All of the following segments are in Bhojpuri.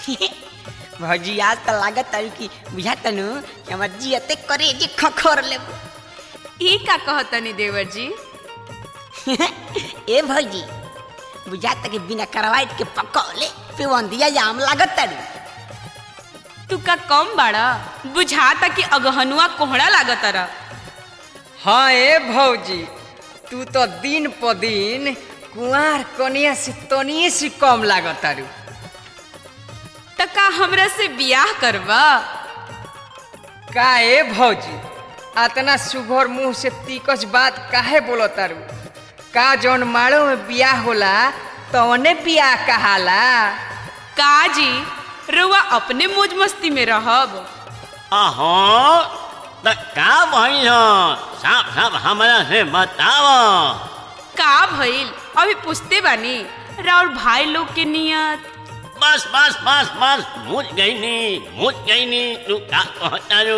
भौजी आज तो लागत तारी कि बुझा तनु कि हमार जियते करे जे खखोर ले ई का कहतनी देवर जी ए भौजी बुझा तक बिना करवाइट के पकौले पिवंदिया जाम लागत तारी तू का कम बाड़ा बुझाता कि अगहनुआ कोहड़ा लागत रह हाँ ए भौजी तू तो दिन प दिन कुंवार कनिया से तनिए से कम लागत तारू त का हमरा से बियाह करबा का ए भौजी अतना सुघर मुंह से तीकस बात काहे बोलो तारू का जौन माड़ो में बियाह होला तवने बियाह कहाला का जी रुआ अपने मौज मस्ती में रहब अहो त का भइल साफ साफ हमरा से बताव का भइल अभी पूछते बानी राउर भाई लोग के नियत बस बस बस बस मुझ गईनी मुझ गईनी तू का कहतारू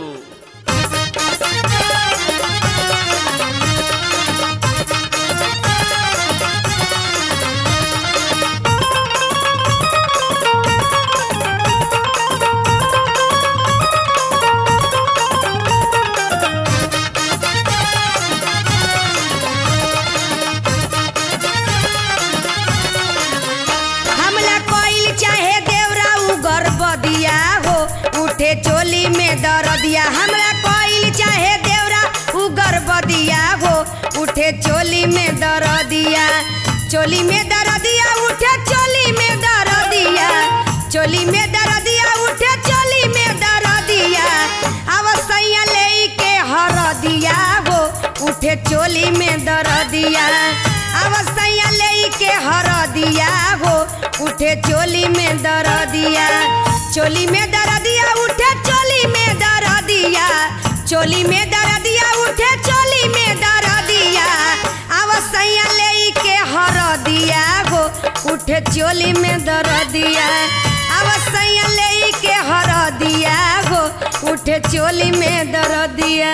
हमला कोइल चाहे देवरा उ गर्भदिया हो उठे चोली में दरदिया हमरा कोइल चाहे देवरा उ गर्भदिया हो उठे चोली में दरदिया चोली में दरदिया उठे चोली में दरदिया चोली में दरदिया उठे चोली में दरदिया अवसैया ले के हरदिया हो उठे चोली में दरदिया अवसैया ले के हरदिया हो उठे चोली में दरदिया चोली में दरदिया उठे चोली में दरदिया चोली में दरदिया उठे चोली में दरदिया अवसैया ले के हरदिया हो उठे चोली में दरदिया अवसैया ले के हरदिया हो उठे चोली में दरदिया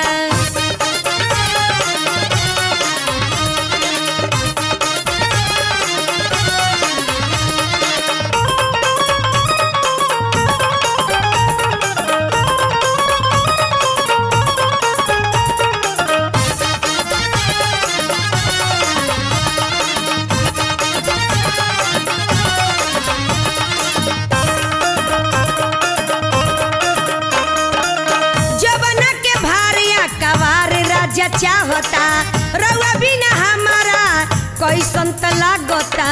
जबना के भारिया कवार राजा चाहता रउआ बिना हमारा कैसन त लागता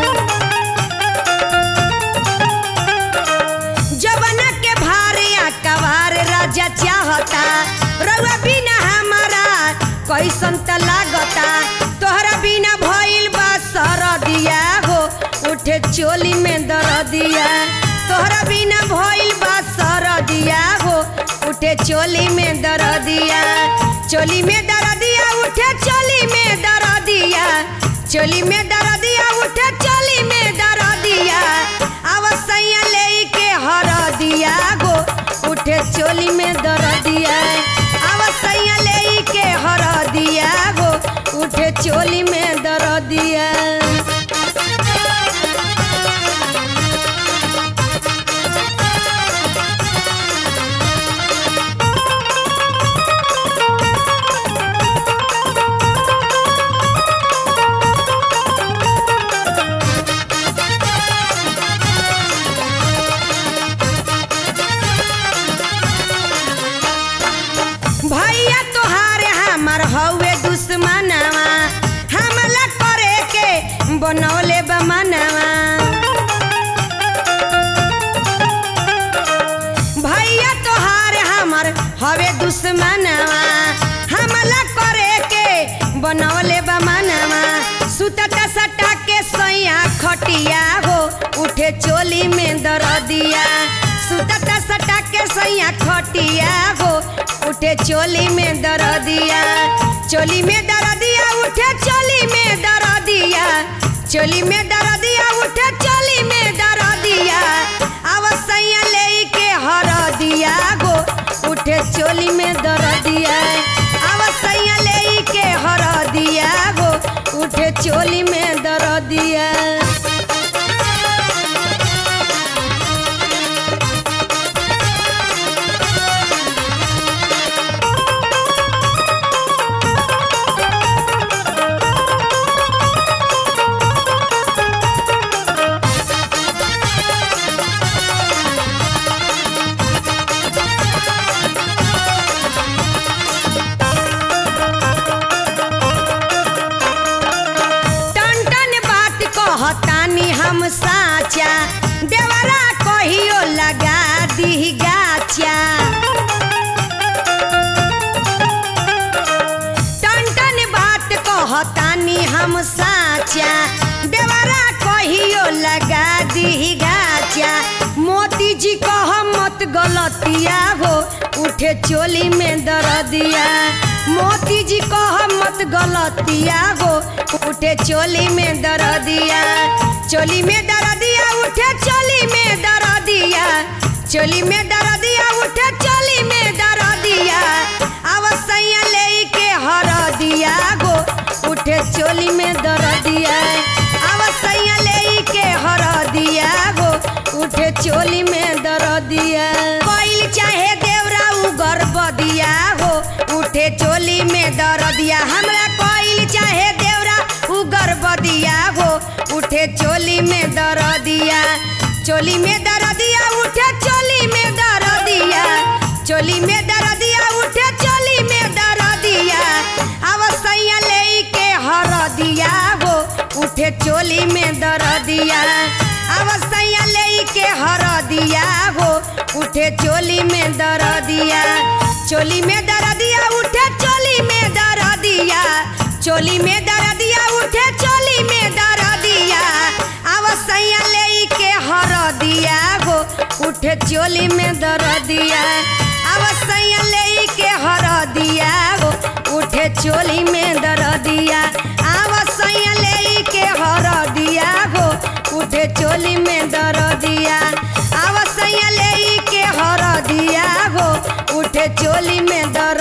जबना के भारिया कवार राजा चाहता रउआ बिना हमारा कैसन त लागता तोहरा बिना भइल बा सरदिया हो उठे चोली में दरदिया तोहरा बिना भइल बा सरदिया हो उठे चोली में दरदिया चोली में दरदिया उठे चोली में दरदिया चोली में दरदिया उठे चोली में दरदिया अवसैया ले के हरदिया गो उठे चोली में दरदिया अवसैया ले के हरदिया गो उठे चोली में दरदिया भैया तोहार हमर हौवे दुश्मनवा हमला करे के बनौले बमनवा भैया तोहार हमर हवे दुश्मनवा हमला करे के बनौले बमनवा सुतता सटा के सैया खटिया हो उठे चोली में दरदिया सुतता सटा के सैया खटिया हो उठे चोली में दरदिया चोली में दरदिया उठे चोली में दरदिया चोली में दरदिया उठे चोली में दरदिया अवसैया ले के हरदिया गो उठे चोली में दरदिया अवसैया ले के हरदिया गो उठे चोली में दरदिया हम साचा देवरा कहियो लगा दी गाचा टन टन बात कहतानी हम साचा देवरा कहियो लगा दी गाचा मोती जी कह मत गलतिया हो उठे चोली में दर्दिया मोती जी कह मत गलतिया हो उठे चोली में दर्दिया चोली में दर्दिया उठे चोली में दर्दिया चोली में दर्दिया उठे चोली में दर्दिया अवसैया ले के हर दिया गो उठे चोली में दर्दिया अवसैया ले के हर दिया गो उठे चोली में दर्दिया कोइल चाहे देवरा उगर बदिया हो उठे चोली में दर्दिया हमरा कोइल चाहे देवरा उगर बदिया हो उठे चोली में दर्दिया चोली में दर्दिया उठे चोली में दर्दिया चोली में दर्दिया उठे चोली में दर्दिया अवसैया ले के हर दिया हो उठे चोली में दर्दिया अवसैया ले के हर दिया हो उठे चोली में दर्दिया चोली में दर्दिया उठे चोली में दर्दिया चोली में दर्दिया उठे चोली में दर्दिया अवसैया ले के हर दिया हो उठे चोली में दर्दिया अवसैया ले के हर दिया हो उठे चोली में दर्दिया अवसैया ले के हर दिया हो उठे चोली में दर्दिया अवसैया ले के हर दिया हो उठे चोली में दर